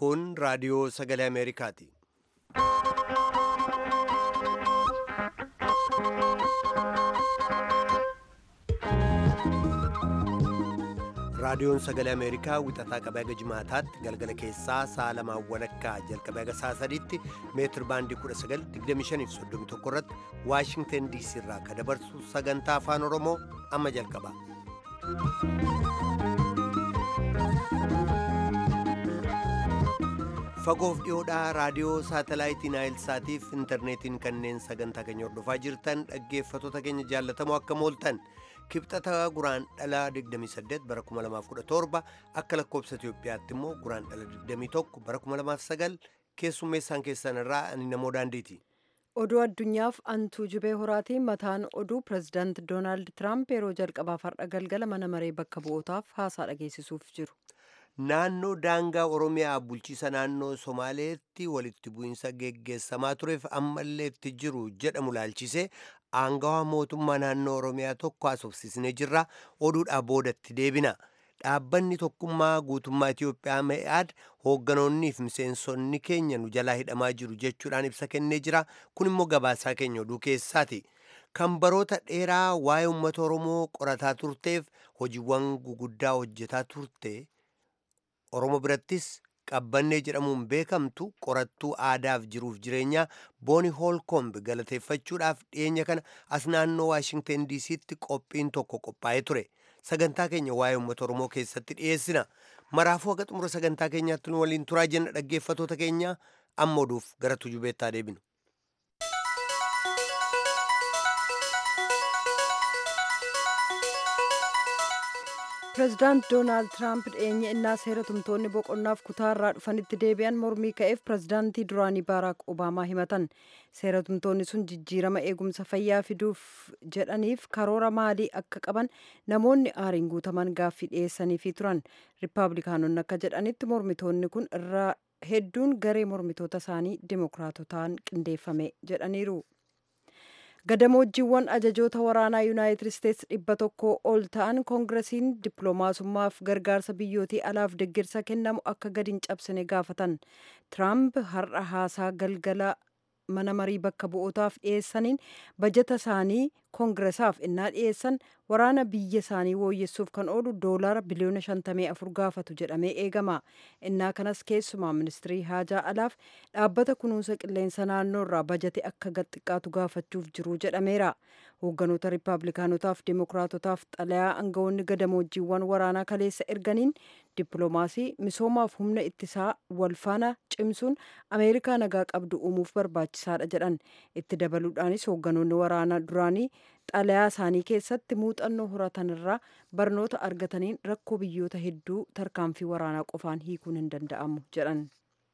Kun raadiyoo sagalee Ameerikaati. Raadiyoon sagalee Ameerikaa wixataa qabee haga jimaataatti galgala keessaa sa'a lamaan walakkaa jalqabee haga sa'a sadiitti meetir baandii 1925 irratti Waashingten DC irraa kan dabarsu sagantaa afaan Oromoo amma jalqaba. Fagoof dhiyoodhaa raadiyoo saatalaayitii Naayilsaatiif intarneetiin kanneen sagantaa keenya hordofaa jirtan dhaggeeffattoota keenya jaallatamoo akka mooltan kibxata guraan dhalaa 28 bara 2017 akka lakkoobsa Itoophiyaatti immoo guraan dhala 21 bara 2009 keessummeessaan keessan irraa ani namoo daandiiti. Oduu addunyaaf antuu jubee horaatiin mataan oduu pirezidaant Doonaald Tiraamp yeroo jalqabaaf har'a galgala mana maree bakka bu'ootaaf haasaa dhageessisuuf jiru. Naannoo daangaa Oromiyaa bulchiisa naannoo Somaaleetti walitti bu'iinsa geggeessamaa tureef ammallee itti jiru jedhamu laalchisee aangawaa mootummaa naannoo Oromiyaa tokko haasofsiisnee jirra oduudhaa boodatti deebina. Dhaabbanni tokkummaa guutummaa Itiyoophiyaa me'aad hoogganoonnii fi miseensonni keenya nu jalaa hidhamaa jiru jechuudhaan ibsa kennee jira. Kun immoo gabaasaa keenya oduu keessaati. Kan baroota dheeraa waa'ee uummata Oromoo qorataa turteef hojiiwwan guguddaa hojjetaa turte Oromoo birattis qabbannee jedhamuun beekamtu qorattuu aadaaf jiruuf jireenyaa booni hoolkomb galateeffachuudhaaf dhiyeenya kana as naannoo waashingten diisiitti qophiin tokko qophaa'ee ture sagantaa keenya waa'ee uummata oromoo keessatti dhiyeessina maraafuu haga xumura sagantaa keenyaatti nu waliin turaa jenna dhaggeeffatoota keenya amma oduuf gara tujubeettaa deebinu. pirezidaant doonaald tiraamp dhiyeenya innaa seera tumtoonni boqonnaaf kutaarraa dhufanitti deebi'an mormii ka'eef pirezidaantii duraanii baaraak obaamaa himatan seera tumtoonni sun jijjiirama eegumsa fayyaa fiduuf jedhaniif karoora maalii akka qaban namoonni aariin guutaman gaaffii dhiyeessaniifi turan riippaabilikaanonni akka jedhanitti mormitoonni kun irraa hedduun garee mormitoota isaanii dimookiraatotaan qindeeffame jedhaniiru. gadamoojjiiwwan ajajoota waraanaa yuunaayitid isteetsi dhibba tokko ol ta'an koongiresiin dippiloomaasummaaf gargaarsa biyyootii alaaf deggirsa kennamu akka gadi hin cabsine gaafatan tiraamp har'a haasaa galgala mana marii bakka bu'ootaaf dhiyeessaniin bajata isaanii koongiresaaf innaa dhiyeessan waraana biyya isaanii wooyyessuuf kan oolu doolaara biliyoona 54 gaafatu jedhamee eegama innaa kanas keessumaa ministirii haajaa alaaf dhaabbata kunuunsa qilleensa naannoo irraa bajate akka gaxiqqaatu gaafachuuf jiru jedhameera hoogganoota riippaabilikaanotaaf dimookiraatotaaf xalayaa aangawoonni gadamoojjiiwwan waraanaa kaleessa erganiin dippiloomaasii misoomaaf humna ittisaa walfaana cimsuun ameerikaa nagaa qabdu uumuuf barbaachisaadha jedhan itti dabaluudhaanis hoogganoonni waraanaa duraanii xalayaa isaanii keessatti muuxannoo horatan irraa barnoota argataniin rakkoo biyyoota hedduu tarkaanfii waraanaa qofaan hiikuun hin danda'amu jedhan.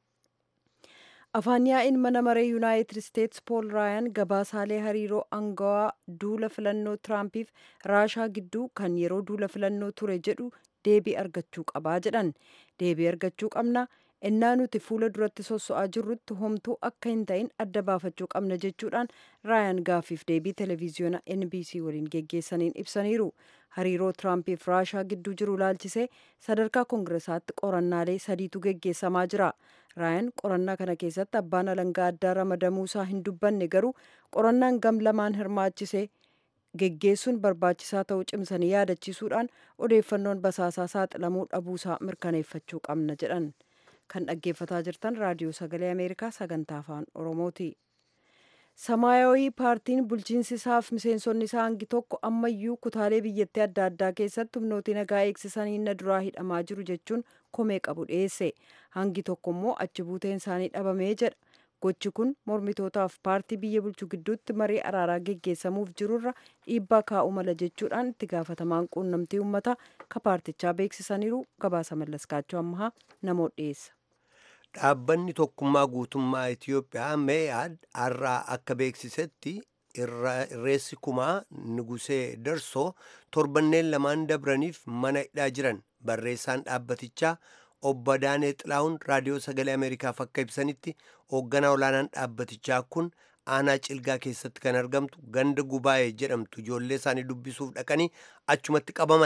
afaan yaa'iin mana maree yuunaayitid isteetsi pool raayaan gabaasaalee hariiroo aangawaa duula filannoo tiraampiif raashaa gidduu kan yeroo duula filannoo ture jedhu deebii argachuu qabaa jedhan deebii argachuu qabna innaa nuti fuula duratti sosso'aa jirrutti homtuu akka hin ta'in adda baafachuu qabna jechuudhaan raayaan gaaffiif deebii televiziyoona nbc waliin geggeessaniin ibsaniiru hariiroo tiraampiif raashaa gidduu jiru laalchisee sadarkaa koongiresaatti qorannaalee sadiitu geggeessamaa jira raayaan qorannaa kana keessatti abbaan alangaa addaa ramadamuu isaa hin dubbanne garuu qorannaan gam lamaan hirmaachisee geggeessuun barbaachisaa ta'uu cimsanii yaadachiisuudhaan odeeffannoon basaasaa saaxilamuu dhabuusaa mirkaneeffachuu qabna jedhan kan dhaggeeffataa jirtan raadiyoo sagalee ameerikaa sagantaa afaan oromooti. samaayawii paartiin bulchiinsi isaaf miseensonni isaa hangi tokko ammayyuu kutaalee biyyattii adda addaa keessatti humnooti nagaa eegsisanii na duraa hidhamaa jiru jechuun komee qabu dhiyeesse hangi tokko immoo achi buuteen isaanii dhabamee jedha gochi kun mormitootaaf paartii biyya bulchu gidduutti marii araaraa geggeessamuuf jirurra dhiibbaa kaa'uu mala jechuudhaan itti gaafatamaan quunnamtii uummataa ka paartichaa beeksisaniiru gabaasa mallaskaachuu ammaa namoota dhiyeessa. Dhaabbanni tokkummaa guutummaa Itiyoophiyaa mee'aad har'aa akka beeksisetti irreessi kumaa nugusee darsoo torbanneen lamaan dabraniif mana hidhaa jiran barreessaan dhaabbatichaa obbo Daanee Xilaawun raadiyoo sagalee Ameerikaaf akka ibsanitti hoogganaa olaanaan dhaabbatichaa kun aanaa cilgaa keessatti kan argamtu ganda gubaa'ee jedhamtu ijoollee isaanii dubbisuuf dhaqanii achumatti qabaman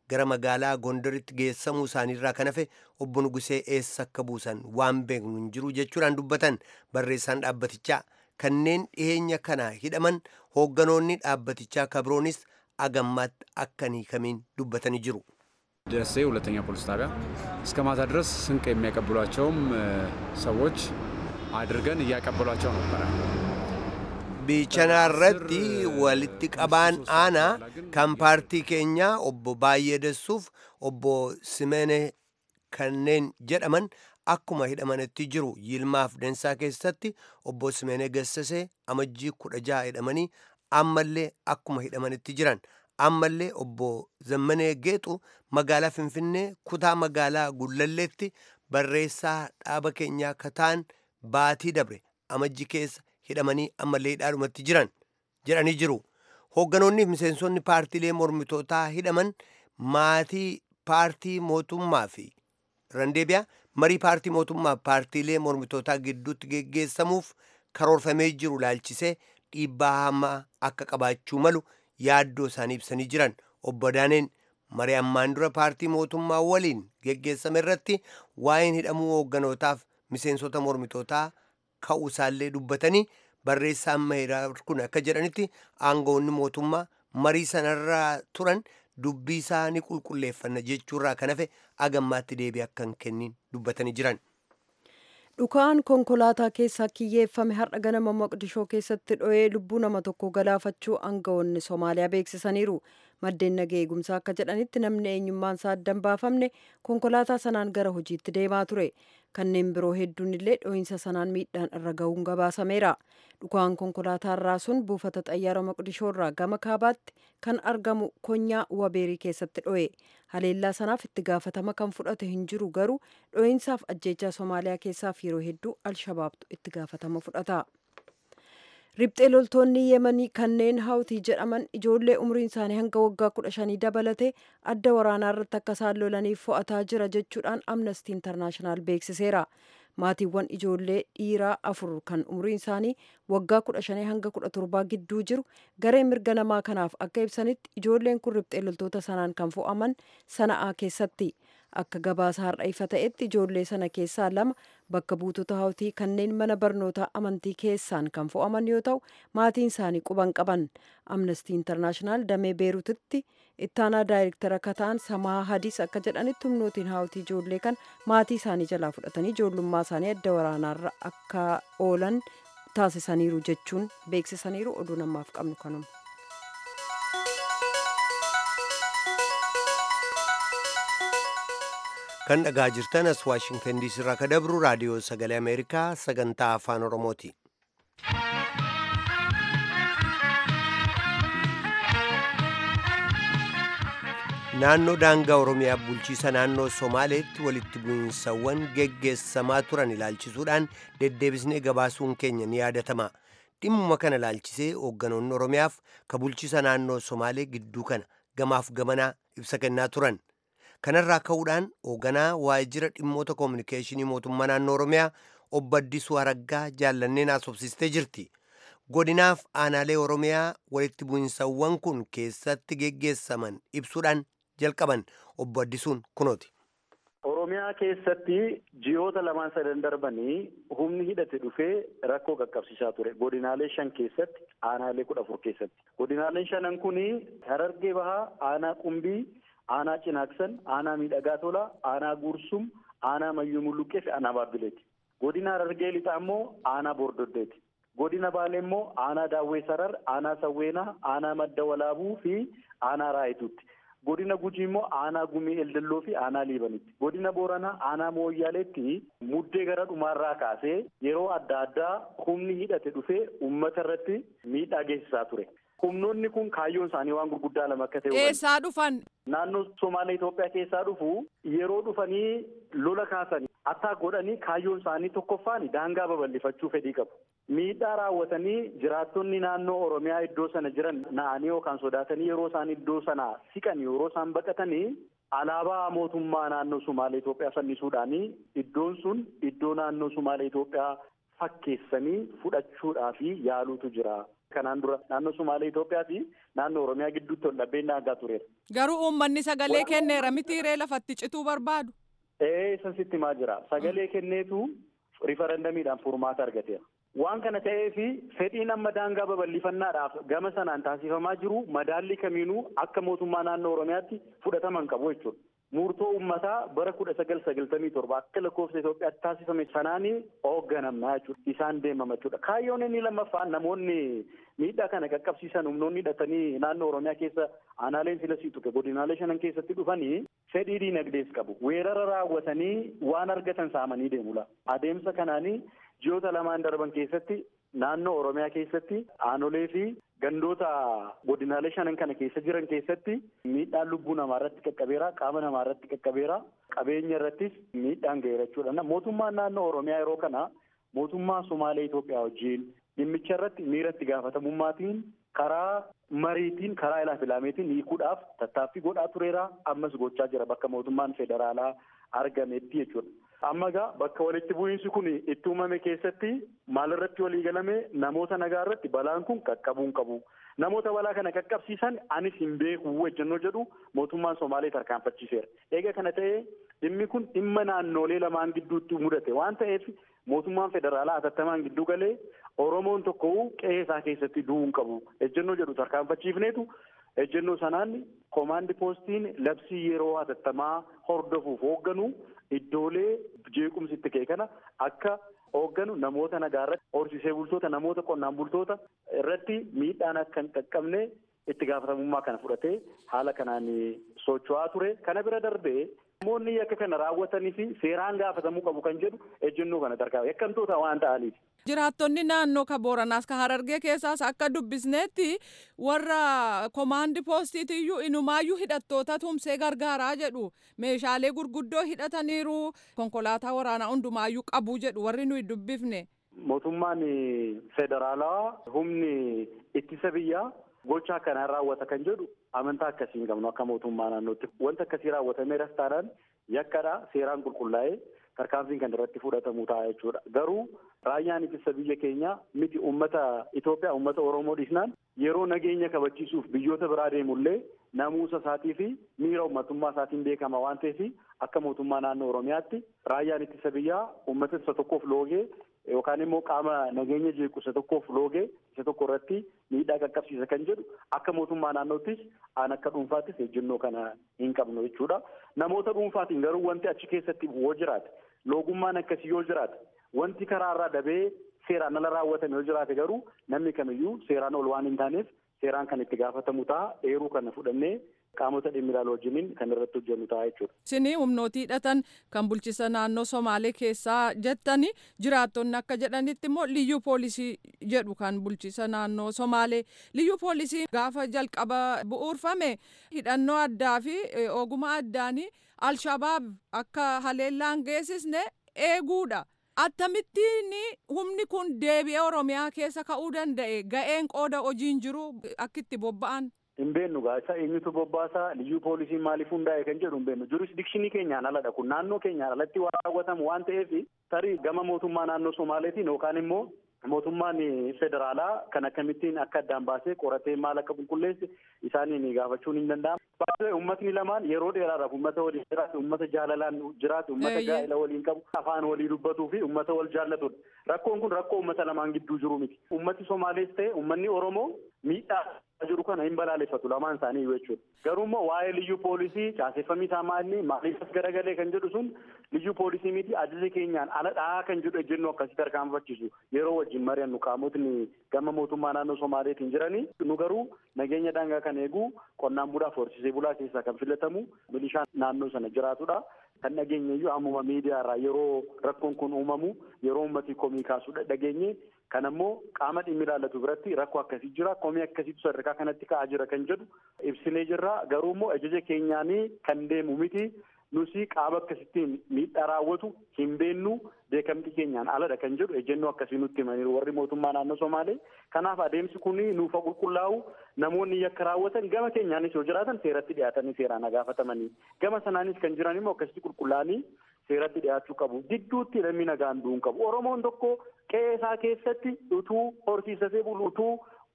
gara magaalaa gondaritti geessamuu isaaniirraa kan hafe obbo Nugusee eessa akka buusan waan beeknu hin jiru jechuudhaan dubbatan barreessaan dhaabbatichaa kanneen dhiyeenya kana hidhaman hoogganoonni dhaabbatichaa kabiroonis agammaatti akka hin hiikamiin dubbatanii jiru. ደሴ ሁለተኛ ፖሊስ ጣቢያ እስከ ማታ ድረስ ስንቅ የሚያቀብሏቸውም ሰዎች አድርገን እያቀበሏቸው ነበረ። biichanaa irratti walitti qabaan aanaa kan paartii keenyaa obbo Baay'ee Dassuuf obbo Simene kanneen jedhaman akkuma hidhamanitti jiru yilmaaf densaa keessatti obbo Simene Gassasee amajjii kudha jaha hidhamanii ammallee akkuma hidhamanitti jiran ammallee obbo Zammanee Geexu magaalaa Finfinnee kutaa magaalaa Gullalleetti barreessaa dhaaba keenyaa kataan baatii dabre amajji keessa hidhamanii ammallee hidhaadhumatti jiran jedhanii jiru. Hoogganoonni fi miseensonni paartiilee mormitootaa hidhaman maatii paartii mootummaa fi randeebiyaa marii paartii mootummaa paartiilee mormitootaa gidduutti geggeessamuuf karoorfamee jiru laalchisee dhiibbaa hamaa akka qabaachuu malu yaaddoo isaanii ibsanii jiran obbo Daaneen marii ammaan dura paartii mootummaa waliin geggeessame irratti waa'een hidhamuu hoogganootaaf miseensota mormitootaa ka'uu isaallee dubbatanii barreessaan mahiraa kun akka jedhanitti aangoonni mootummaa marii sanarraa turan dubbii isaa ni qulqulleeffanna jechuurraa kan hafe agammaatti deebii akka hin kennin dubbatanii jiran. dhukaan konkolaataa keessaa kiyyeeffame har'a ganama moqdishoo keessatti dho'ee lubbuu nama tokko galaafachuu aangawoonni soomaaliyaa beeksisaniiru maddeen nagaa eegumsaa akka jedhanitti namni eenyummaan isaa addan baafamne konkolaataa sanaan gara hojiitti deemaa ture kanneen biroo hedduun illee dho'iinsa sanaan miidhaan irra ga'uun gabaasameera dhukaan konkolaataa irraa sun buufata xayyaara moqdishoo irraa gama kaabaatti kan argamu konyaa wabeerii keessatti dho'e haleellaa sanaaf itti gaafatama kan fudhate hin jiru garuu dho'iinsaaf ajjeechaa soomaaliyaa keessaaf yeroo hedduu alshabaabtu itti gaafatama fudhata. Riphxee loltoonni Yemanii kanneen hawtii jedhaman ijoollee umriin isaanii hanga waggaa kudha shanii dabalatee adda waraanaa irratti akka isaan lolaniif fo'ataa jira jechuudhaan Amnesty International beeksiseera. Maatiiwwan ijoollee dhiiraa afur kan umriin isaanii waggaa kudha shanii hanga kudha torbaa gidduu jiru garee mirga namaa kanaaf akka ibsanitti ijoolleen kun riphxee loltoota sanaan kan fo'aman sana'aa keessatti. akka gabaasa har'a ifa ta'etti ijoollee sana keessaa lama bakka buutota hawtii kanneen mana barnootaa amantii keessaan kan fo'aman yoo ta'u maatiin isaanii quban qaban amnestii intarnaashinaal damee beerutitti ittaanaa daayirektara akka ta'an samaa hadiis akka jedhanitti humnootiin hawtii ijoollee kan maatii isaanii jalaa fudhatanii ijoollummaa isaanii adda waraanaarra akka oolan taasisaniiru jechuun beeksisaniiru oduu namaaf qabnu kanuma. kan dhagaa jirtan as waashingtan diisii irraa ka dabru raadiyoo sagalee ameerikaa sagantaa afaan oromooti naannoo daangaa oromiyaa bulchiisa naannoo somaaleetti walitti bu'iinsawwan geggeessamaa turan ilaalchisuudhaan deddeebisnee gabaasuun keenya ni yaadatama dhimmuma kana ilaalchisee hoogganoonni oromiyaaf ka bulchiisa naannoo somaalee gidduu kana gamaaf gamanaa ibsa kennaa turan kanarraa ka'uudhaan hoogganaa waajjira dhimmoota koominikeeshinii mootummaa naannoo oromiyaa obbo Addisuu Araggaa jaallanneen haasofsiistee jirti. Godinaaf aanaalee oromiyaa walitti bu'iinsawwan kun keessatti geggeessaman ibsuudhaan jalqaban obbo Addisuun kunooti. Oromiyaa keessatti ji'oota lamaan sadan darbanii humni hidhate dhufee rakkoo qaqqabsiisaa ture. Godinaalee shan keessatti, aanaalee kudha afur keessatti. Godinaaleen shanan kuni Harargee Bahaa, Aanaa Qumbii, aanaa cinaaksan aanaa miidhagaa tolaa aanaa gursum aanaa mayyuu mulluqqee fi aanaa baabbileeti godina harargee lixaa immoo aanaa bordoddeeti godina baalee immoo aanaa daawwee sarar aanaa sawweenaa aanaa madda walaabuu fi aanaa raayituutti godina gujii immoo aanaa gumii eldelloo fi aanaa liibanitti godina booranaa aanaa mooyyaaleetti muddee gara dhumaarraa kaasee yeroo adda addaa humni hidhate dhufee uummata irratti miidhaa geessisaa ture. humnoonni kun kaayyoon isaanii waan gurguddaa lama akka ta'e eessaa dhufan naannoo Somaalee Itoophiyaa keessaa dhufu yeroo dhufanii lola kaasanii attaa godhanii kaayyoon isaanii tokkoffaan daangaa babal'ifachuu fedhii qabu. Miidhaa raawwatanii jiraattonni naannoo Oromiyaa iddoo sana jiran na'anii yookaan sodaatanii yeroo isaan iddoo sana siqan yeroo isaan baqatanii alaabaa mootummaa naannoo Somaalee Itoophiyaa fannisuudhaanii iddoon sun iddoo naannoo Somaalee Itoophiyaa fakkeessanii fudhachuudhaaf yaaluutu jira. Kanaan dura naannoo Sumaalee Itoophiyaa fi naannoo Oromiyaa gidduutti ol dhabbeen daangaa tureera. Garuu uummanni sagalee kenneera miti ree lafatti cituu barbaadu. Ee san sitti maa jira sagalee kenneetu rifarandamiidhaan furmaata argateera. Waan kana ta'ee fi fedhiin amma daangaa babal'ifannaadhaaf gama sanaan taasifamaa jiru madaalli kamiinuu akka mootummaa naannoo Oromiyaatti fudhataman qabu jechuudha. Murtoo uummataa bara kudha sagal sagaltamii torba akka lakkoofsa Itoophiyaatti taasifame sanaanii hoogganamna jechuudha. Isaan deemama jechuudha. Kaayyoon inni lammaffaan namoonni miidhaa kana qaqqabsiisan humnoonni hidhatanii naannoo Oromiyaa keessa aanaaleen sila sii tuqe godinaalee shanan keessatti dhufanii fedhii diinagdees qabu. Weerara raawwatanii waan argatan saamanii deemula. Adeemsa kanaanii ji'oota lamaan darban keessatti naannoo Oromiyaa keessatti aanolee fi gandoota godinaalee shanan kana keessa jiran keessatti miidhaan lubbuu namaa irratti qaqqabeera qaama namaa irratti qaqqabeera qabeenya irrattis miidhaan ga'eera jechuudha. Mootummaan naannoo Oromiyaa yeroo kana mootummaa Somaalee Itoophiyaa wajjin dhimmicha irratti miira itti gaafatamummaatiin karaa mariitiin karaa ilaa filaameetiin hiikuudhaaf tattaaffii godhaa tureera ammas gochaa jira bakka mootummaan federaalaa argametti jechuudha. Amma egaa bakka walitti bu'iinsi kun itti uumame keessatti maalirratti walii galame namoota nagaa irratti balaan kun qaqqabuu hin qabu. Namoota balaa kana qaqqabsiisan anis hin beeku ejjennoo jedhu mootummaan Somaalee tarkaanfachiiseera. Eega kana ta'ee dhimmi kun dhimma naannoolee lamaan gidduutti mudate waan ta'eef mootummaan federaalaa hatattamaan gidduu galee Oromoon tokko qe'ee isaa keessatti du'uu hin qabu. Ejjennoo jedhu tarkaanfachiifneetu ejjennoo sanaan koomaandi poostiin labsii yeroo hatattamaa hordofuuf hoogganu iddoolee jeequmsi itti ka'e kana akka hoogganu namoota nagaa irratti horsiisee bultoota namoota qonnaan bultoota irratti miidhaan akka hin qaqqabne itti gaafatamummaa kana fudhatee haala kanaan socho'aa ture kana bira darbee namoonni yakka kana raawwatanii fi seeraan gaafatamuu qabu kan jedhu ejjennoo kana tarkaa'e yakkamtoota waan ta'aniif. Jiraattonni naannoo ka Booranaas ka Harargee keessaas akka dubbisneetti warra komaandi poostiitiyyuu inumaayyuu hidhattoota tumsee gargaaraa jedhu meeshaalee gurguddoo hidhataniiru konkolaataa waraanaa hundumaayyuu qabu jedhu warri nuyi dubbifne. Mootummaan federaalaa humni ittisa biyyaa gocha akkanaa raawwata kan jedhu amantaa akkasii hin qabnu akka mootummaa naannootti wanta akkasii raawwatameeras taanaan yakkadha seeraan qulqullaa'ee tarkaanfiin kan irratti fudhatamu ta'a jechuudha garuu raayyaan ittisa biyya keenya miti ummata Itoophiyaa ummata Oromoo dhiisnaan yeroo nageenya kabachiisuuf biyyoota biraa deemullee namuusa isaatii fi miira ummatummaa isaatiin beekama waan ta'eef akka mootummaa naannoo Oromiyaatti raayyaan ittisa biyyaa ummata isa tokkoof loogee yookaan immoo qaama nageenya jeequ isa tokkoof loogee isa tokko irratti miidhaa qaqqabsiisa kan jedhu akka mootummaa naannoottis aan akka dhuunfaattis ejjennoo kana hin qabnu jechuudha. Namoota dhuunfaatiin garuu wanti achi keessatti yoo jiraate loogummaan akkasii yoo jiraate wanti karaarraa dabee seeraan ala raawwatame yoo jiraate garuu namni kamiyyuu seeraan ol waan hin taaneef seeraan kan itti gaafatamu ta'a eeruu kana fudhannee qaamota dhimmi ilaalu wajjiniin kan irratti hojjennu ta'a jechuudha. Isinii humnootii hidhatan kan bulchisa naannoo Somaalee keessaa jettani jiraattonni akka jedhanitti immoo liyyuu poolisii jedhu kan bulchisa naannoo Somaalee. Liyyuu poolisii gaafa jalqaba bu'uurfame hidhannoo addaa fi ogummaa addaanii Alshabaab akka haleellaan geessisne eeguudha. Akkamittiin humni kun deebi'ee Oromiyaa keessa ka'uu danda'e ga'een qooda hojiin jiru akka itti bobba'an. Hin beennu gaa isa eenyutu bobbaasaa liyyuu poolisiin maaliif hundaa'e kan jedhu hin beennu jurisdikshinii keenyaan aladha kun naannoo keenyaan alatti waan raawwatamu waan ta'eef tarii gama mootummaa naannoo Somaaleetiin yookaan immoo mootummaan federaalaa kan akkamittiin akka addaan baasee qoratee maal akka qulqulleesse isaaniin gaafachuun hin danda'amu. Baay'ee uummatni lamaan yeroo dheeraadhaaf uummata waliin jiraate uummata jaalalaan jiraate uummata gaa'ela waliin qabu afaan walii dubbatuu fi uummata wal jaallatudha. Rakkoon kun rakkoo uummata lamaan gidduu jiru miti. Uummati Somaalees ta'e uummanni Oromoo miidhaa jiru kana hin balaaleffatu lamaan isaanii jechuudha. Garuu immoo waa'ee liyyuu poolisii caaseffamii isaa maali maaliif as garagalee kan jedhu sun liyyuu poolisii miti ajaja keenyaan ala dhahaa kan jedhu ejjennoo akkasii tarkaanfachiisu yeroo wajjin mari'annu qaamotni gama mootummaa naannoo Somaaleetiin jiranii nu garuu nageenya daangaa kan eegu qonnaan bulaaf horsiisee bulaa keessaa kan filatamu milishaan naannoo sana jiraatudha. Kan dhageenye iyyuu ammuma miidiyaa irraa yeroo rakkoon kun uumamu yeroo uummatii komii kaasuu dhageenye kan ammoo qaama dhimmi ilaallatu biratti rakkoo akkasii jira komii akkasiitu sadarkaa kanatti ka'aa jira kan jedhu ibsinee jirra garuu immoo ajaja keenyaanii kan deemu miti nusi qaama akkasittiin miidhaa raawwatu hin beennu beekamtii keenyaan aladha kan jedhu ejjennoo akkasii nutti himaniiru warri mootummaa naannoo Somaalee kanaaf adeemsi kun nuufa qulqullaa'u namoonni yakka raawwatan gama keenyaanis yoo jiraatan seeratti dhiyaatanii seeraan gaafatamanii gama sanaanis kan jiran immoo akkasitti qulqullaa'anii seeratti dhiyaachuu qabu gidduutti namni nagaan du'uu qabu oromoon tokko qe'ee isaa keessatti utuu horsiisatee bulu utuu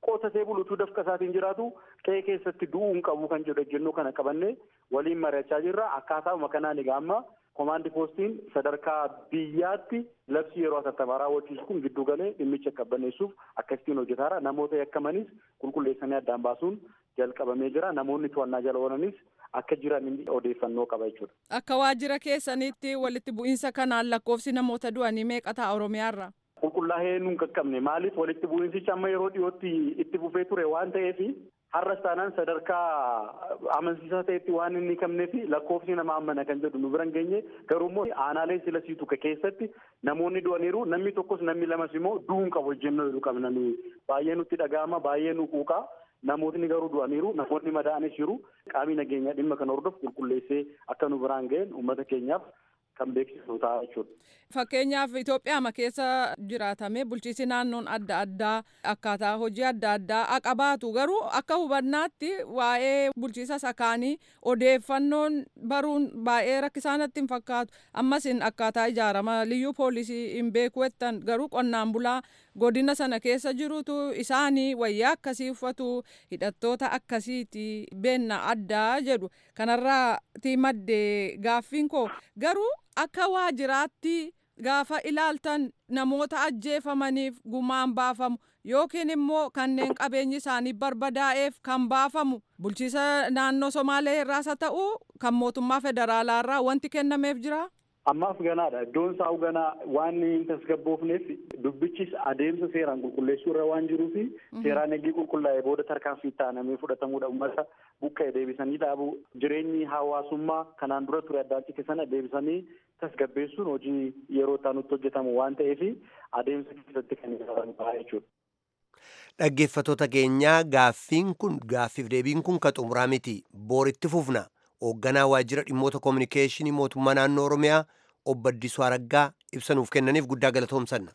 qotatee bulutuu dafqa isaatiin jiraatu qe'ee keessatti du'uu hin qabu kan jedhu ejjennoo kana qabannee waliin mari'achaa jirra akkaataama kanaan egaa amma komaandi poostiin sadarkaa biyyaatti labsii yeroo hatattamaa raawwachiisu kun giddu galee dhimmicha qabbaneessuuf akkasittiin hojjetaara namoota yakkamanis qulqulleessanii addaan baasuun jalqabamee jira namoonni to'annaa jala oolanis akka jiran odeeffannoo qaba jechuudha. Akka waajjira keessanitti walitti bu'iinsa kanaan lakkoofsi namoota du'anii meeqa ta'a Oromiyaarra? Qulqullaa'ee nuun qaqqabne maaliif walitti bu'iinsichi amma yeroo dhiyootti itti fufee ture waan ta'eef har'as taanaan sadarkaa amansiisaa ta'etti waan inni qabneef lakkoofsi nama ammana kan jedhu nu biran geenye garuu immoo aanaalee sila siitu keessatti namoonni du'aniiru namni tokkos namni lamas immoo du'uun qabu ejjennoo jedhu qabna baay'ee nutti dhaga'ama baay'ee nu quuqaa namootni garuu du'aniiru namoonni madaa'anis jiru qaamni nageenyaa dhimma kana hordofu qulqulleessee akka nu biraan ga'een uummata keenyaaf kan beeksisu ta'a jechuudha. Fakkeenyaaf Itoophiyaa keessa jiraatame bulchiinsi naannoon adda addaa akkaataa hojii adda addaa qabaatu garuu akka hubannaatti waa'ee bulchiinsa sakaanii odeeffannoon baruun baay'ee rakkisaanatti hin fakkaatu ammas akkaataa ijaarama liyyuu poolisii hin beeku jettan garuu qonnaan bulaa godina sana keessa jirutu isaanii wayyaa akkasii uffatu hidhattoota akkasiiti beenna addaa jedhu kanarraati maddee gaaffiin koo garuu akka waajjiraatti gaafa ilaaltan namoota ajjeefamaniif gumaan baafamu yookiin immoo kanneen qabeenyi isaanii barbadaa'eef kan baafamu bulchiisa naannoo somaalee irraas haa ta'u kan mootummaa federaalaa irraa wanti kennameef jira. Ammaaf ganaadha. Iddoon isaa ganaa waan hin tasgabboofneef dubbichis adeemsa seeraan qulqulleessuu irra waan jiruufi seeraan eegii qulqullaa'ee booda tarkaanfii taanamee fudhatamuudha. Uummata buqqa'e deebisanii dhaabu jireenyi hawaasummaa kanaan dura ture addaan cite sana deebisanii tasgabbeessuun hojii yeroo taanutti hojjetamu waan ta'eef adeemsa keessatti kan ilaalan ta'a jechuudha. Dhaggeeffatoota keenyaa gaaffiin kun gaaffiif deebiin kun ka xumuraa miti booritti fufna. hoogganaa waajjira dhimmoota koominikeeshinii mootummaa naannoo oromiyaa obbo Addisuu Araggaa ibsa nuuf kennaniif guddaa galatoomsanna.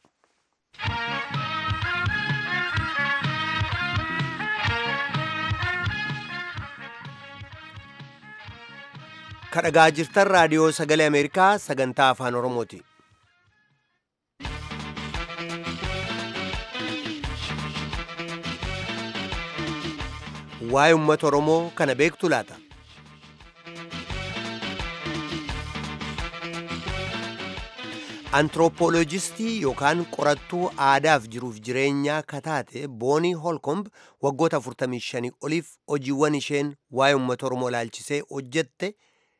kadhagaa jirtan raadiyoo sagalee ameerikaa sagantaa afaan oromooti. waa'ee uummata oromoo kana beektu laata? antiroopoolojistii yookaan qorattuu aadaaf jiruuf jireenyaa kataate boonii holkomb waggoota 45 oliif hojiiwwan isheen waa'ee uummata oromoo ilaalchisee hojjette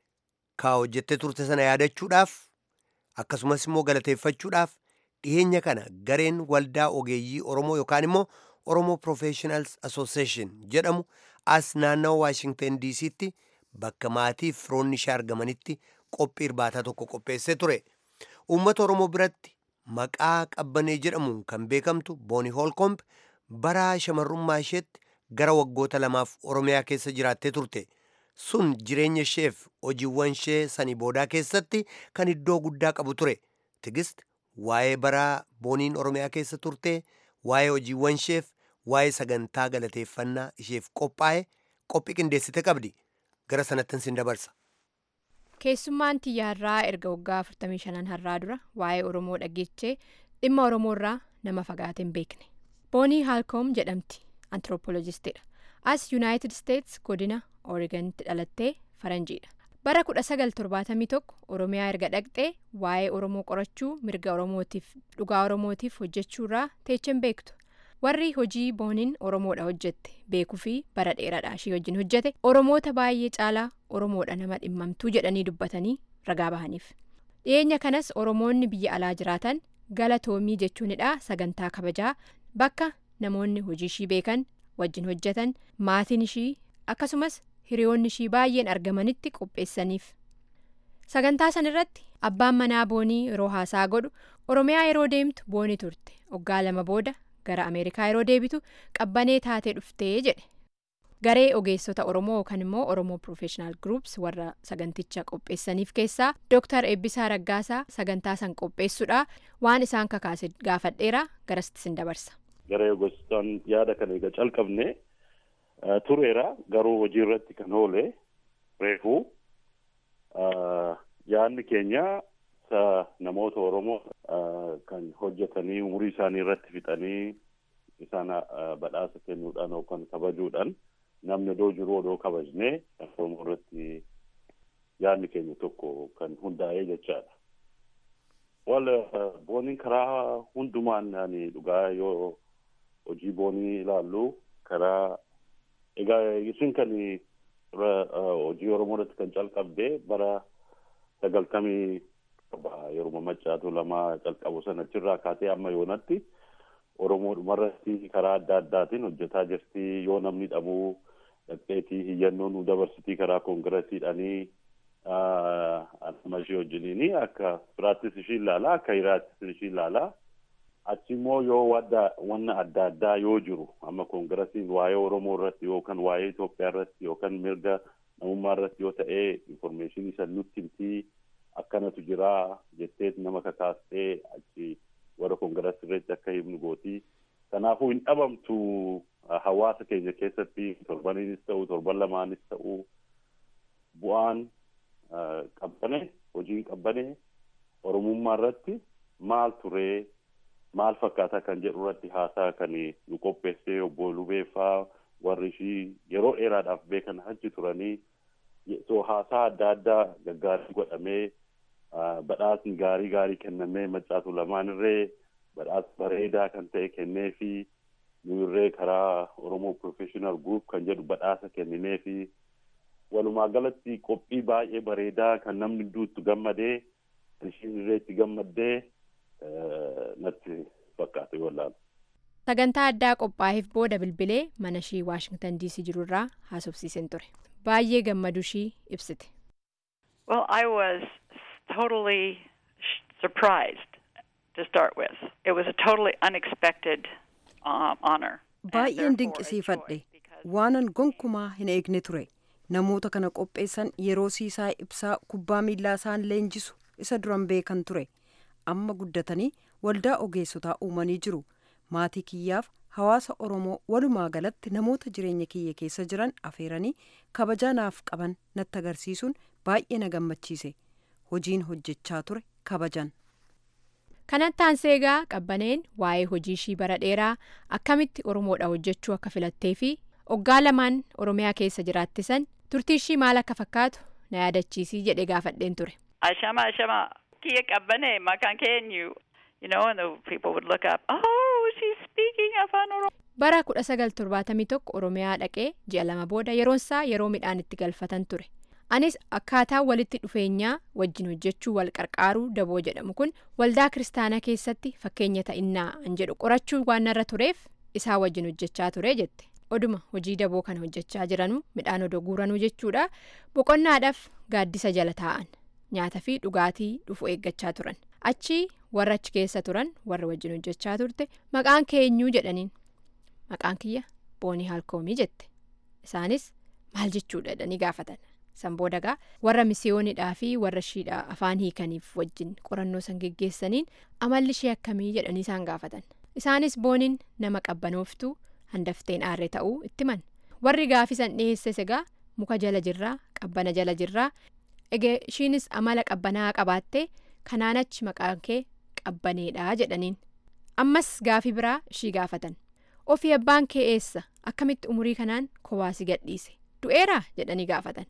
ka hojjette turte sana yaadachuudhaaf akkasumas immoo galateeffachuudhaaf dhiyeenya kana gareen waldaa ogeeyyii oromoo yookaan immoo oromoo professionals association jedhamu as naannawa waashingtan diisiitti bakka maatii fi firoonni ishee argamanitti qophii irbaataa tokko qopheessee ture. uummata oromoo biratti maqaa qabbanee jedhamuun kan beekamtu booni hoolkomb bara shamarrummaa isheetti gara waggoota lamaaf oromiyaa keessa jiraattee turte sun jireenya isheef hojiiwwan ishee sanii boodaa keessatti kan iddoo guddaa qabu ture tigist waa'ee bara booniin oromiyaa keessa turte waa'ee hojiiwwan isheef waa'ee sagantaa galateeffannaa isheef qophaa'e qophii qindeessite qabdi gara sanattin sin dabarsa. keessummaan xiyyaarraa erga waggaa 45 har'aa dura waa'ee oromoo dhageechee dhimma oromoorraa nama fagaate hin beekne boonii haalkoom jedhamti antiroopoolojistiidha as yuunaayitid isteets godina ooriganitti dhalattee faranjiidha bara 1971 oromiyaa erga dhaqxee waa'ee oromoo qorachuu mirga oromootiif dhugaa oromootiif hojjechuurraa teechen beektu warri hojii booniin oromoodha hojjette beekuu fi bara dheeraadha ishii wajjin hojjete oromoota baay'ee caalaa oromoodha nama dhimmamtuu jedhanii dubbatanii ragaa bahaniif dhiyeenya kanas oromoonni biyya alaa jiraatan galatoomii jechuunidha sagantaa kabajaa bakka namoonni hojii ishii beekan wajjin hojjetan maatiin ishii akkasumas hiriyoonni ishii baay'een argamanitti qopheessaniif sagantaa san irratti abbaan manaa boonii yeroo haasaa godhu oromiyaa yeroo deemtu boonii turte waggaa lama booda gara ameerikaa yeroo deebitu qabbanee taatee dhuftee jedhe garee ogeessota oromoo yookaan immoo oromoo professional groups warra saganticha qopheessaniif keessaa dooktar eebbisaa raggaasaa sagantaa san qopheessuudha waan isaan kakaase gaafadheera garasitti sin dabarsa. garee ogeessotaan yaada kana egaa calqabne tureera garuu hojii irratti kan oole reefuu yaadni keenya namoota oromoo kan hojjetanii umurii isaanii irratti fixanii isaan badhaasa kennuudhaan yookaan kabajuudhaan namni odoo jiru odoo kabajnee oromoo irratti yaadni keenya tokko kan hundaa'ee jechaadha. Wal booniin karaa hundumaan ani dhugaa yoo hojii boonii ilaallu karaa egaa isin kan hojii oromoo irratti kan calqabde bara sagaltamii yeroo maccaatu lama calqabu sana achirraa kaatee amma yoonatti oromoodhuma irratti karaa adda addaatiin hojjetaa jirti yoo namni dhabuu dhaqxeetii hiyyannoo nu dabarsitii karaa koongiresiidhaanii amma ishee wajjiniini akka firaattis ishii ilaalaa akka hiraattis ishii ilaalaa achi immoo yoo wanna adda addaa yoo jiru amma koongiresiin waa'ee oromoo irratti yookaan waa'ee Itoophiyaa irratti yookaan mirga namummaa irratti yoo ta'e informeeshinii san nutti himtii akkanatu jira jettee nama kakaastee achi warra koongiresii irratti akka himnu gootii kanaafuu hin dhabamtu hawaasa keenya keessatti torbaniinis ta'u torban lamaanis ta'u bu'aan qabbane hojiin qabbane oromummaa irratti maal turee maal fakkaataa kan jedhu irratti haasaa kan nu qopheessee obbo Lubeeffaa warri ishii yeroo dheeraadhaaf beekan achi turanii so haasaa adda addaa gaggaarii godhamee badhaasni gaarii gaarii kennamee maccaatu lamaan irree badhaasa bareedaa kan ta'e kennee fi nu irree karaa Oromoo Professional Group kan jedhu badhaasa kenninee fi walumaa galatti qophii baay'ee bareedaa kan namni hedduutti gammadee ishiin irree itti gammaddee natti fakkaate wallaan. Sagantaa addaa qophaa'eef booda bilbilee mana ishii Waashingtan DC jirurraa haasofsiiseen ture. Baay'ee gammadu ishii ibsite. Well, I was totally surprised to start with. It was a totally unexpected um, honor. Baay'een dinqisiifadhe waanan gonkumaa hin eegne ture. Namoota kana qopheessan yeroo siisaa ibsaa kubbaa miillaa isaan leenjisu isa duran beekan ture. Amma guddatanii waldaa ogeessotaa uumanii jiru. Maatii kiyyaaf hawaasa Oromoo walumaa galatti namoota jireenya kiyya keessa jiran afeeranii kabajaa naaf qaban natti agarsiisuun baay'ee na gammachiise. Hojiin hojjechaa ture kabajan. Kanatti aansee egaa qabbaneen waa'ee hojii ishii bara dheeraa akkamitti Oromoodha hojjechuu akka filattee fi oggaa lamaan Oromiyaa keessa jiraattisan turtii ishii maal akka fakkaatu na yaadachiisii jedhee gaafadheen ture. Ashama ashama kiyya qabbanee maqaan keenyu you know and the people would look up oh she's speaking afaan Oromoo. Bara kudha sagal torbaatamii tokko Oromiyaa dhaqee ji'a lama booda yeroonsaa yeroo midhaan itti galfatan ture. Anis akkaataa walitti dhufeenyaa wajjin hojjechuu wal qarqaaruu daboo jedhamu kun waldaa kiristaanaa keessatti fakkeenya ta'innaa an jedhu qorachuu waan narra tureef isaa wajjin hojjechaa ture jette. Oduma hojii daboo kana hojjechaa jiranuu midhaan odoo guuranuu jechuudha. Boqonnaadhaaf gaaddisa jala taa'an nyaata fi dhugaatii dhufu eeggachaa turan. Achi warra achi keessa turan warra wajjin hojjechaa turte maqaan keenyuu jedhaniin maqaan kiyya boonii haalkoomii jette. Isaanis maal jechuudha jedhanii gaafatan. san boodagaa warra misiyoonidhaa fi warra ishiidhaa afaan hiikaniif wajjin qorannoo san geggeessaniin amalli ishee akkamii jedhanii isaan gaafatan isaanis booniin nama qabbanooftuu handafteen aarree ta'uu itti himan warri gaafisan dhiheesses egaa muka jala jirraa qabbana jala jirraa egaa ishiinis amala qabbanaa qabaattee kanaan achi maqaan kee qabbaneedhaa jedhaniin ammas gaafii biraa ishii gaafatan ofii abbaan kee eessa akkamitti umurii kanaan kowaasi gadhiise du'eeraa jedhanii gaafatan.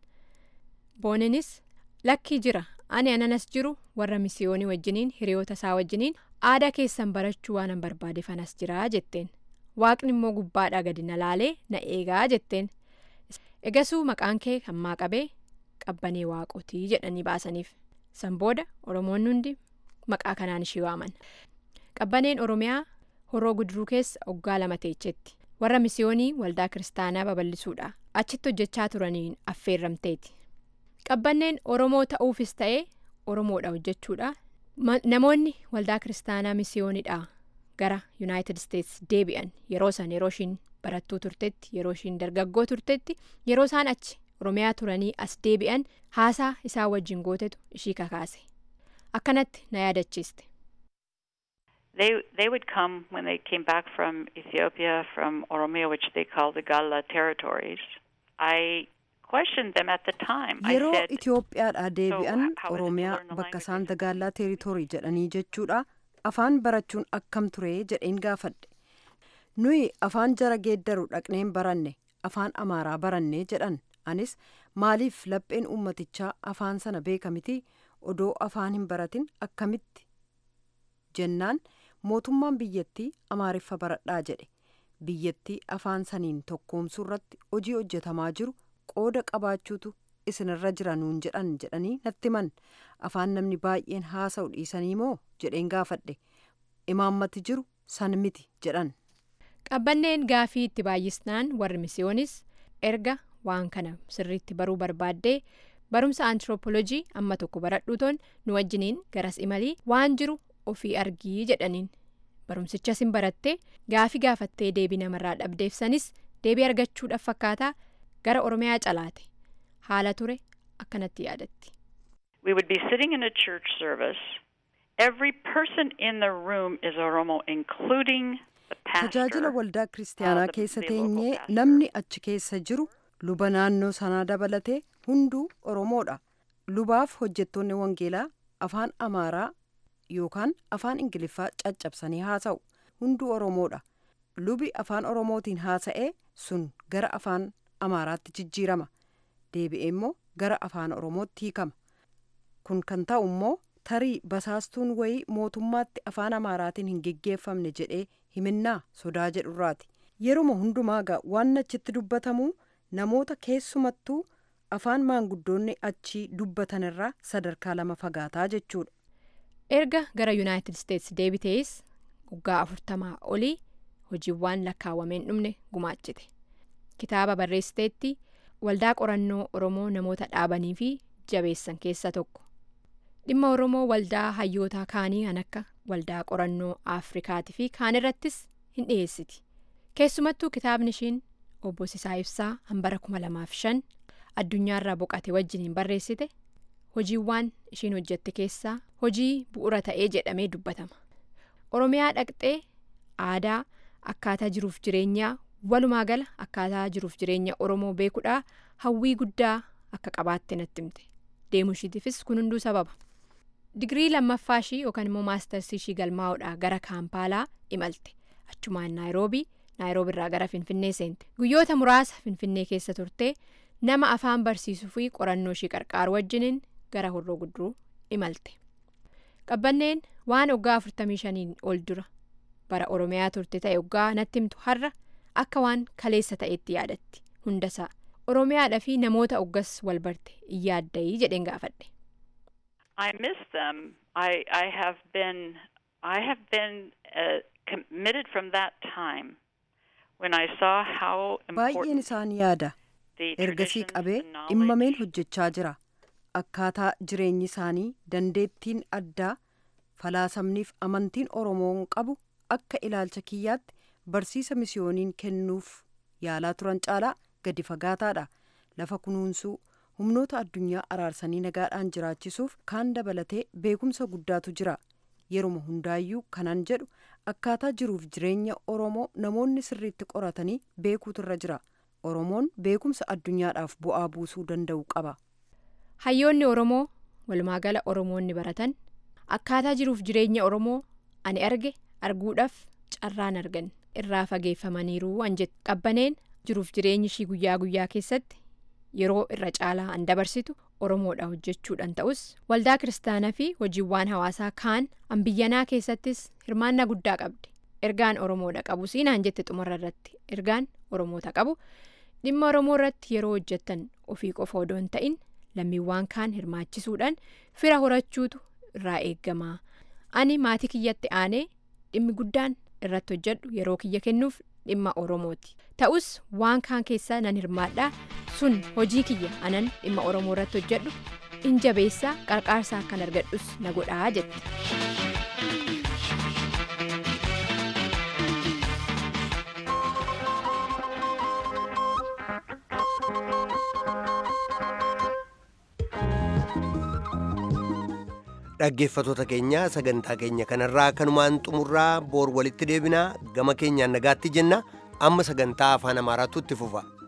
booninis lakkii jira ani ananas jiru warra misiyoonii wajjiniin hiriyoota isaa wajjiniin aadaa keessan barachuu waanan barbaade fanas jiraa jetteen waaqni immoo gubbaadhaa gadi na laalee na eegaa jetteen egasuu maqaan kee hammaa qabee qabbanee waaqotii jedhanii baasaniif san booda oromoonni hundi maqaa kanaan ishii waaman qabbaneen oromiyaa horoo guduruu keessa oggaa lama teechetti warra misiyoonii waldaa kiristaanaa babal'isuudha achitti hojjechaa turaniin affeerramteeti. qabbanneen oromoo ta'uufis ta'ee oromoodha hojjechuudha namoonni waldaa kiristaanaa misiyoonidha gara yuunaayitid isteetsi deebi'an yeroo san yeroo ishiin barattuu turtetti yeroo ishiin dargaggoo turtetti yeroo isaan achi oromiyaa turanii as deebi'an haasaa isaa wajjin gootetu ishii kakaase akkanatti na yaadachiiste. They they would come when they came back from Ethiopia from Oromia, which they call the Galla territories. I yeroo Itoophiyaadhaa deebi'an Oromiyaa bakka isaan dagaallaa teeritorii jedhanii jechuudha afaan barachuun akkam ture jedheen gaafadhe nuyi afaan jara geeddaru dhaqneen baranne afaan amaaraa baranne jedhan anis maaliif lapheen ummatichaa afaan sana beeka miti odoo afaan hin baratin akkamitti jennaan mootummaan biyyattii amaariffa baradhaa jedhe biyyattii afaan saniin tokkoomsuu irratti hojii hojjetamaa jiru qooda qabaachuutu isinirra jira nuun jedhan jedhanii natti himan afaan namni baay'een haasa'u dhiisanii moo jedheen gaafadhe imaammati jiru san miti jedhan. qabbanneen gaafii itti baay'isnaan warri misiyoonis erga waan kana sirriitti baruu barbaaddee barumsa antiroopoolojii amma tokko baradhuutoon nu wajjiniin garas imalii waan jiru ofii argii jedhaniin barumsichas hin barattee gaafii gaafattee deebii namarraa dhabdeefsanis deebii argachuudhaaf fakkaataa gara oromiyaa calaate haala ture akkanatti yaadatti. We would be sitting in a church service. Every person in the room is Oromo, including the pastor. tajaajila waldaa kiristaanaa the- keessa the local teenyee pastor. namni achi keessa jiru luba naannoo sanaa dabalatee hunduu oromoodha lubaaf hojjettoonni wangeelaa afaan amaaraa yookaan afaan ingiliffaa caccabsanii haasa'u hunduu oromoodha lubi afaan oromootiin haasa'ee sun gara afaan amaaraatti jijjiirama deebi'ee immoo gara afaan oromootti hiikama kun kan ta'u immoo tarii basaastuun wayii mootummaatti afaan amaaraatiin hin geggeeffamne jedhee himinnaa sodaa jedhurraati yeruma hundumaagaa waan achitti dubbatamu namoota keessumattuu afaan maanguddoonni achii dubbatanirraa sadarkaa lama fagaataa jechuudha erga gara yuunaayitid isteetsi deebitees waggaa afurtamaa olii hojiiwwan lakkaawwameen dhumne gumaachite kitaaba barreessiteetti waldaa qorannoo oromoo namoota dhaabanii fi jabeessan keessa tokko dhimma oromoo waldaa hayyootaa kaanii kan akka waldaa qorannoo afrikaatii fi kaan irrattis hin dhiyeessiti keessumattuu kitaabni ishiin obbo Sisaa Ibsaa hambara 2005 addunyaarraa boqate wajjiniin barreessite hojiiwwan ishiin hojjette keessaa hojii bu'ura ta'ee jedhamee dubbatama oromiyaa dhaqxee aadaa akkaataa jiruuf jireenyaa walumaa gala akkaataa jiruuf jireenya oromoo beekuudhaa hawwii guddaa akka qabaatte natti himte deemuu ishiitiifis kun hunduu sababa digirii lammaffaa ishii yookaan immoo maastarsii ishii galmaa'uudhaa gara kaampaalaa imalte achumaan naayiroobii naayiroobii irraa gara finfinnee seente guyyoota muraasa finfinnee keessa turtee nama afaan barsiisuu fi qorannoo ishii qarqaaru wajjiniin gara horroo guduruu imalte qabbanneen waan waggaa 45 ol dura bara oromiyaa turte ta'e waggaa natti himtu har'a akka waan kaleessa ta'etti yaadatti hundasaa oromiyaadhaa fi namoota oggas wal barte in yaaddayii jedheen gaafadhe. I miss them. I I have been I have been uh, committed from that time when I saw how baay'een important isaan yaada the ergasii traditions, qabee the dhimmameen knowledge, hojjechaa jira akkaataa jireenyi isaanii dandeettiin addaa falaasamniif amantiin oromoon qabu akka ilaalcha kiyyaatti barsiisa misiyooniin kennuuf yaalaa turan caalaa gadi fagaataadha lafa kunuunsuu humnoota addunyaa araarsanii nagaadhaan jiraachisuuf kaan dabalatee beekumsa guddaatu jira yeruma hundaayyuu kanan jedhu akkaataa jiruuf jireenya oromoo namoonni sirriitti qoratanii beekuutu irra jira oromoon beekumsa addunyaadhaaf bu'aa buusuu danda'u qaba. hayyoonni oromoo walumaagala oromoonni baratan akkaataa jiruuf jireenya oromoo ani arge arguudhaaf carraan argan irraa fageeffamaniiru an jette qabbaneen jiruuf jireenyi ishii guyyaa guyyaa keessatti yeroo irra caalaa an dabarsitu oromoodha hojjechuudhaan ta'us waldaa kiristaanaa fi hojiiwwan hawaasaa kaan an biyyanaa keessattis hirmaannaa guddaa qabdi ergaan oromoodha qabu siinaan jette xumura irratti ergaan oromoota qabu dhimma oromoo irratti yeroo hojjettan ofii qofa odoo hin ta'in lammiiwwan kaan hirmaachisuudhaan fira horachuutu irraa eeggamaa ani maatii kiyyatti aanee dhimmi guddaan irratti hojjedhu yeroo kiyya kennuuf dhimma oromooti ta'us waan kaan keessaa nan hirmaadhaa sun hojii kiyya anan dhimma oromoo irratti hojjedhu in jabeessaa qarqaarsaa kan argadhus na godhaa jette. dhaggeeffatoota keenya sagantaa keenya kanarraa kanumaan xumurraa boor walitti deebinaa gama keenyaan nagaatti jenna amma sagantaa afaan amaaraatu itti fufa.